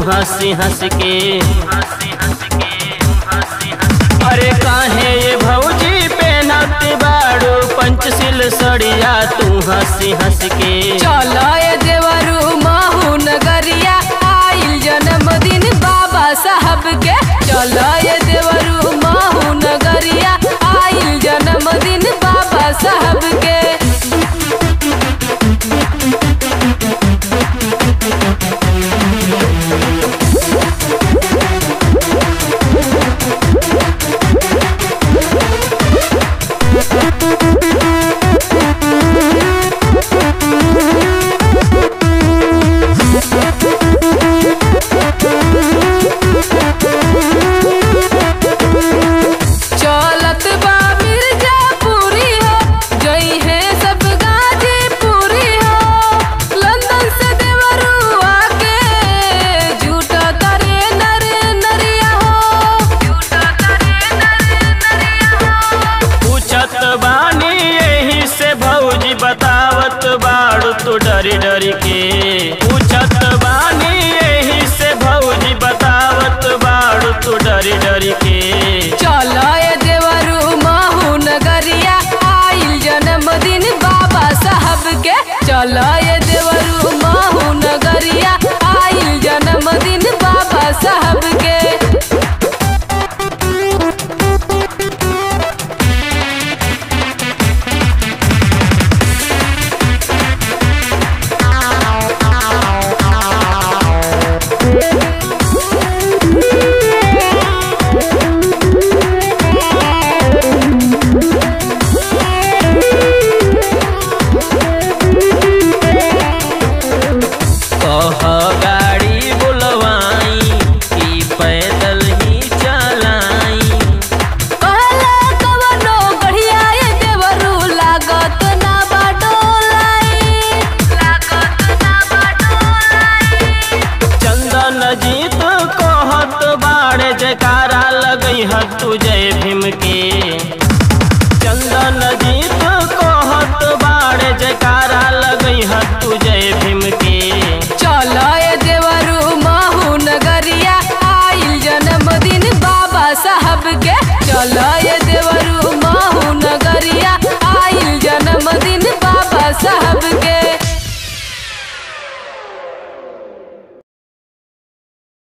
हंसी हंस के अरे काहे ये भौजी पहनाते बाड़ू पंचशील सड़िया तू हंसी हंस के चलो ये देवरू महू नगरिया आइल जन्मदिन बाबा साहब के चलो ये देवरू महू नगरिया आइल जन्मदिन बाबा साहब के चलत बा मिर्जापुरी हो जई है सब गाजीपुरी हो लंदन से देवरू आके झूठा करे नर नरिया हो झूठा करे नर नरिया हो पूछत बानी यही से भौजी बतावत बाड़ू तू डरी डरी के पूछत बानी यही से भौजी बतावत बाड़ू तू डरी डरी के चलो ये देवरू महू नगरिया आइल जन्मदिन बाबा साहब के चलो ये देवरू महू नगरिया आइल जन्मदिन बाबा साहब के कह गाड़ी बुलवाई कि पैदल ही चलाई कहला कवनो बढ़िया ये देवरू लागत ना बाटोलाई लागत ना बाटोलाई चंदन जीत कहत बाड़े जयकारा लगई ह तू जय भीम के चंदन जीत कहत बाड़े जयकारा लगई ह तू जय भीम के चलो ये देवरू महू नगरिया आइल जन्मदिन बाबा साहब